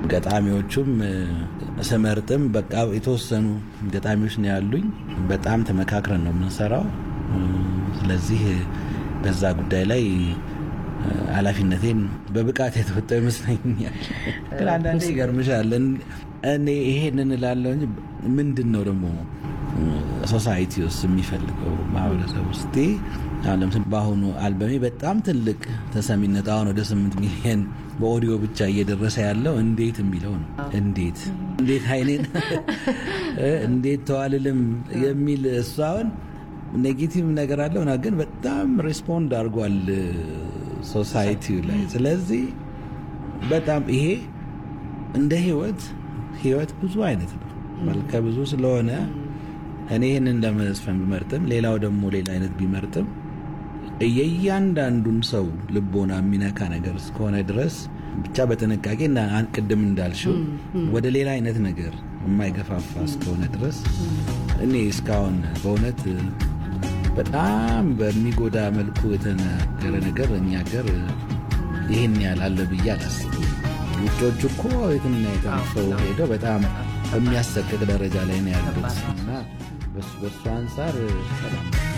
ገጣሚዎቹም ስመርጥም በቃ የተወሰኑ ገጣሚዎች ነው ያሉኝ። በጣም ተመካክረን ነው የምንሰራው። ስለዚህ በዛ ጉዳይ ላይ ኃላፊነቴን በብቃት የተወጣው ይመስለኛል። ግን አንዳንዴ ይገርምሻል። እኔ ይሄንን እላለሁ እንጂ ምንድን ነው ደግሞ ሶሳይቲ ውስጥ የሚፈልገው ማህበረሰብ ውስጥ አሁን ለምሳሌ በአሁኑ አልበሜ በጣም ትልቅ ተሰሚነት አሁን ወደ ስምንት ሚሊዮን በኦዲዮ ብቻ እየደረሰ ያለው እንዴት የሚለው ነው። እንዴት እንዴት አይኔን እንዴት ተዋልልም የሚል እሱ አሁን ኔጌቲቭ ነገር አለው ና ግን በጣም ሬስፖንድ አድርጓል ሶሳይቲው ላይ። ስለዚህ በጣም ይሄ እንደ ህይወት ህይወት ብዙ አይነት ነው፣ መልከ ብዙ ስለሆነ እኔ ይህንን ለመዝፈን ቢመርጥም ሌላው ደግሞ ሌላ አይነት ቢመርጥም የእያንዳንዱን ሰው ልቦና የሚነካ ነገር እስከሆነ ድረስ ብቻ በጥንቃቄ ቅድም እንዳልሽው ወደ ሌላ አይነት ነገር የማይገፋፋ እስከሆነ ድረስ እኔ እስካሁን በእውነት በጣም በሚጎዳ መልኩ የተነገረ ነገር እኛ ሀገር ይህን ያህል አለ ብዬ አላስብም። ውጮቹ እኮ የትና የተነፈው ሄደው በጣም በሚያሰቅቅ ደረጃ ላይ ነው ያሉት እና በሱ አንጻር ሰላም